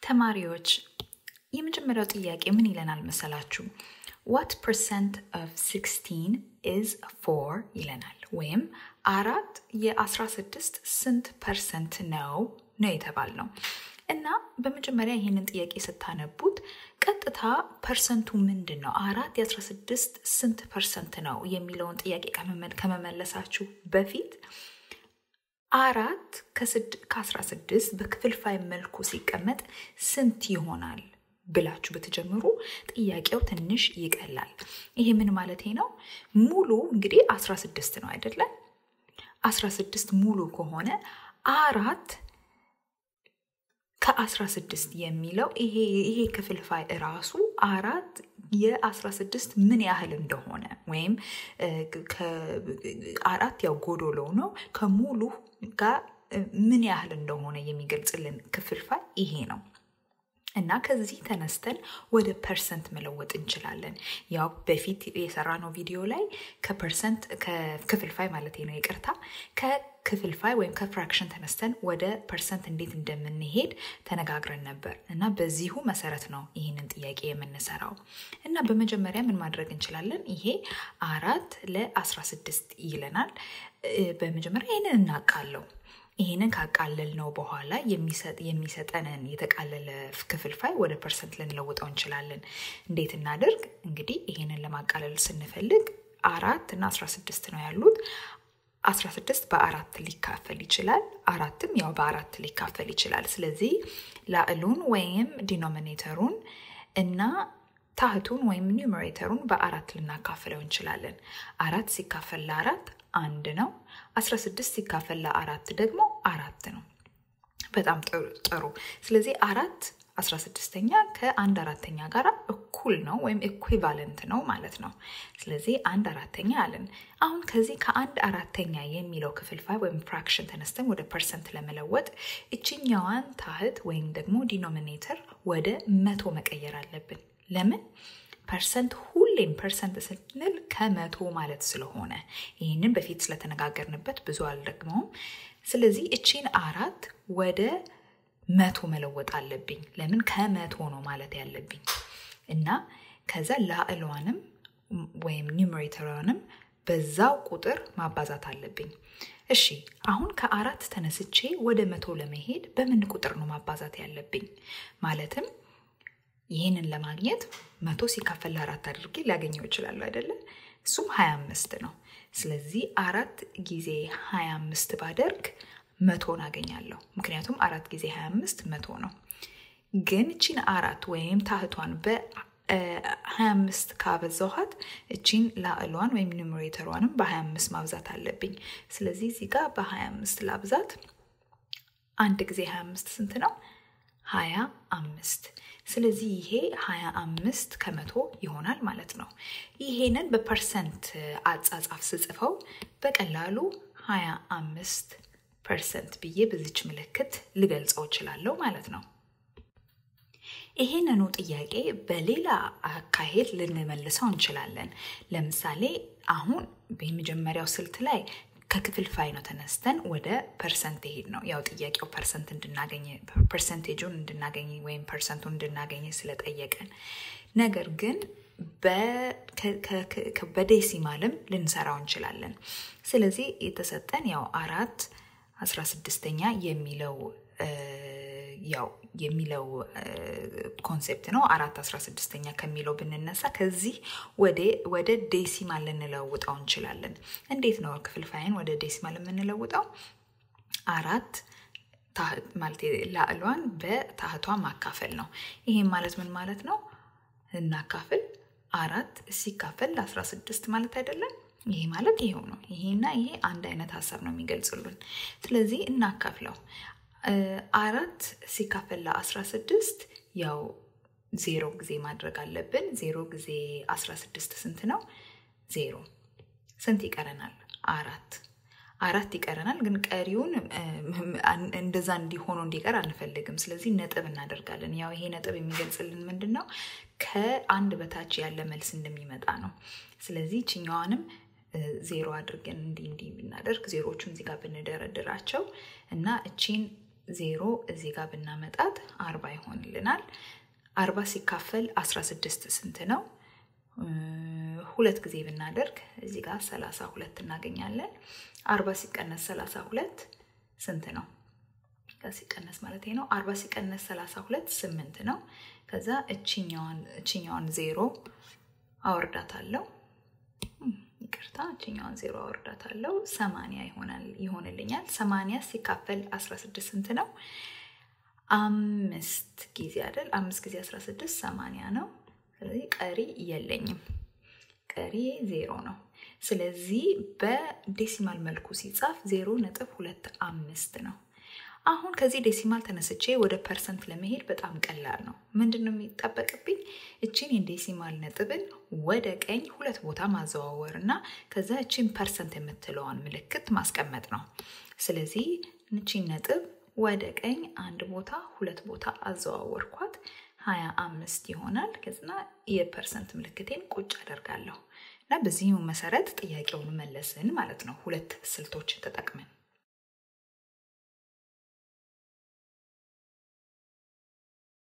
ተማሪዎች የመጀመሪያው ጥያቄ ምን ይለናል መሰላችሁ? ዋት ፐርሰንት ኦፍ 16 ኢዝ ፎር ይለናል። ወይም አራት የ16 ስንት ፐርሰንት ነው ነው የተባል ነው። እና በመጀመሪያ ይህንን ጥያቄ ስታነቡት ቀጥታ ፐርሰንቱ ምንድን ነው፣ አራት የ16 ስንት ፐርሰንት ነው የሚለውን ጥያቄ ከመመለሳችሁ በፊት አራት ከ16 በክፍልፋይ መልኩ ሲቀመጥ ስንት ይሆናል ብላችሁ ብትጀምሩ ጥያቄው ትንሽ ይቀላል። ይሄ ምን ማለት ነው? ሙሉ እንግዲህ 16 ነው አይደለም? 16 ሙሉ ከሆነ አራት ከ16 የሚለው ይሄ ይሄ ክፍልፋይ እራሱ አራት የ16 ምን ያህል እንደሆነ ወይም አራት ያው ጎዶሎ ነው ከሙሉ ጋር ምን ያህል እንደሆነ የሚገልጽልን ክፍልፋይ ይሄ ነው። እና ከዚህ ተነስተን ወደ ፐርሰንት መለወጥ እንችላለን። ያው በፊት የሰራነው ቪዲዮ ላይ ከፐርሰንት ከክፍልፋይ ማለት ነው ይቅርታ፣ ከክፍልፋይ ወይም ከፍራክሽን ተነስተን ወደ ፐርሰንት እንዴት እንደምንሄድ ተነጋግረን ነበር እና በዚሁ መሰረት ነው ይህንን ጥያቄ የምንሰራው። እና በመጀመሪያ ምን ማድረግ እንችላለን? ይሄ አራት ለአስራ ስድስት ይለናል። በመጀመሪያ ይህንን እናውቃለው። ይህንን ካቃለል ነው በኋላ የሚሰጠንን የተቃለለ ክፍልፋይ ወደ ፐርሰንት ልንለውጠው እንችላለን። እንዴት እናደርግ? እንግዲህ ይህንን ለማቃለል ስንፈልግ አራት እና አስራ ስድስት ነው ያሉት። አስራ ስድስት በአራት ሊካፈል ይችላል። አራትም ያው በአራት ሊካፈል ይችላል። ስለዚህ ላዕሉን ወይም ዲኖሚኔተሩን እና ታህቱን ወይም ኒውሜሬተሩን በአራት ልናካፍለው እንችላለን። አራት ሲካፈል ለአራት አንድ ነው። 16 ሲካፈል ለአራት ደግሞ አራት ነው። በጣም ጥሩ። ስለዚህ አራት 16ኛ ከአንድ አራተኛ ጋር እኩል ነው ወይም ኢኩቫለንት ነው ማለት ነው። ስለዚህ አንድ አራተኛ አለን። አሁን ከዚህ ከአንድ አራተኛ የሚለው ክፍልፋይ ወይም ፍራክሽን ተነስተን ወደ ፐርሰንት ለመለወጥ እችኛዋን ታህት ወይም ደግሞ ዲኖሚኔተር ወደ መቶ መቀየር አለብን። ለምን? ፐርሰንት ሁሌም ፐርሰንት ስንል ከመቶ ማለት ስለሆነ ይህንን በፊት ስለተነጋገርንበት ብዙ አልደግመውም። ስለዚህ እቺን አራት ወደ መቶ መለወጥ አለብኝ። ለምን ከመቶ ነው ማለት ያለብኝ እና ከዛ ላዕሏንም ወይም ኒውሜሬተሯንም በዛው ቁጥር ማባዛት አለብኝ። እሺ አሁን ከአራት ተነስቼ ወደ መቶ ለመሄድ በምን ቁጥር ነው ማባዛት ያለብኝ? ማለትም ይህንን ለማግኘት መቶ ሲካፈል ለአራት አድርጌ ሊያገኘው ይችላሉ አይደለ? እሱም ሀያ አምስት ነው። ስለዚህ አራት ጊዜ ሀያ አምስት ባደርግ መቶን አገኛለሁ። ምክንያቱም አራት ጊዜ ሀያ አምስት መቶ ነው። ግን እቺን አራት ወይም ታህቷን በሀያ አምስት ካበዛኋት እቺን ላዕሏን ወይም ኒውሜሬተሯንም በሀያ አምስት ማብዛት አለብኝ። ስለዚህ እዚህ ጋር በሀያ አምስት ላብዛት። አንድ ጊዜ ሀያ አምስት ስንት ነው? ሀያ አምስት ስለዚህ ይሄ ሀያ አምስት ከመቶ ይሆናል ማለት ነው። ይሄንን በፐርሰንት አጻጻፍ ስጽፈው በቀላሉ ሀያ አምስት ፐርሰንት ብዬ በዚች ምልክት ልገልጸው እችላለሁ ማለት ነው። ይሄንኑ ጥያቄ በሌላ አካሄድ ልንመልሰው እንችላለን። ለምሳሌ አሁን የመጀመሪያው ስልት ላይ ከክፍልፋይ ነው ተነስተን ወደ ፐርሰንት ሄድ ነው። ያው ጥያቄው ፐርሰንት እንድናገኝ ፐርሰንቴጁን እንድናገኝ ወይም ፐርሰንቱን እንድናገኝ ስለጠየቀን፣ ነገር ግን በዴሲማልም ልንሰራው እንችላለን። ስለዚህ የተሰጠን ያው አራት አስራ ስድስተኛ የሚለው ያው የሚለው ኮንሴፕት ነው። አራት አስራ ስድስተኛ ከሚለው ብንነሳ ከዚህ ወደ ዴሲማል ልንለውጠው እንችላለን። እንዴት ነው ክፍልፋይን ወደ ዴሲማል የምንለውጠው? አራት ማለት ላዕሏን በታህቷ ማካፈል ነው። ይሄም ማለት ምን ማለት ነው? እናካፍል አራት ሲካፈል ለአስራ ስድስት ማለት አይደለም። ይሄ ማለት ይሄው ነው። ይሄና ይሄ አንድ አይነት ሀሳብ ነው የሚገልጽሉን። ስለዚህ እናካፍለው አራት ሲካፈል ለአስራ ስድስት ያው ዜሮ ጊዜ ማድረግ አለብን። ዜሮ ጊዜ አስራ ስድስት ስንት ነው? ዜሮ። ስንት ይቀረናል? አራት አራት ይቀረናል። ግን ቀሪውን እንደዛ እንዲሆኑ እንዲቀር አንፈልግም። ስለዚህ ነጥብ እናደርጋለን። ያው ይሄ ነጥብ የሚገልጽልን ምንድን ነው? ከአንድ በታች ያለ መልስ እንደሚመጣ ነው። ስለዚህ ችኛዋንም ዜሮ አድርገን እንዲህ እንዲህ ብናደርግ ዜሮቹን እዚህ ጋር ብንደረድራቸው እና እቺን ዜሮ እዚህ ጋር ብናመጣት አርባ ይሆንልናል። አርባ ሲካፈል አስራ ስድስት ስንት ነው? ሁለት ጊዜ ብናደርግ እዚህ ጋር ሰላሳ ሁለት እናገኛለን። አርባ ሲቀነስ ሰላሳ ሁለት ስንት ነው? ሲቀነስ ማለት ነው። አርባ ሲቀነስ ሰላሳ ሁለት ስምንት ነው። ከዛ እችኛዋን ዜሮ አወርዳታለሁ። ይቅርታ እችኛዋን ዜሮ አወርዳታለሁ። ሰማንያ ይሆንልኛል። ሰማንያ ሲካፈል አስራ ስድስት ስንት ነው? አምስት ጊዜ አይደል? አምስት ጊዜ አስራ ስድስት ሰማንያ ነው። ስለዚህ ቀሪ የለኝም። ቀሪ ዜሮ ነው። ስለዚህ በዴሲማል መልኩ ሲጻፍ ዜሮ ነጥብ ሁለት አምስት ነው። አሁን ከዚህ ዴሲማል ተነስቼ ወደ ፐርሰንት ለመሄድ በጣም ቀላል ነው። ምንድን ነው የሚጠበቅብኝ? እችን የዴሲማል ነጥብን ወደ ቀኝ ሁለት ቦታ ማዘዋወር እና ከዛ እችን ፐርሰንት የምትለዋን ምልክት ማስቀመጥ ነው። ስለዚህ እችን ነጥብ ወደ ቀኝ አንድ ቦታ ሁለት ቦታ አዘዋወርኳት። ሀያ አምስት ይሆናል። ከዚና የፐርሰንት ምልክቴን ቁጭ አደርጋለሁ እና በዚሁ መሰረት ጥያቄውን መለስን ማለት ነው ሁለት ስልቶችን ተጠቅመን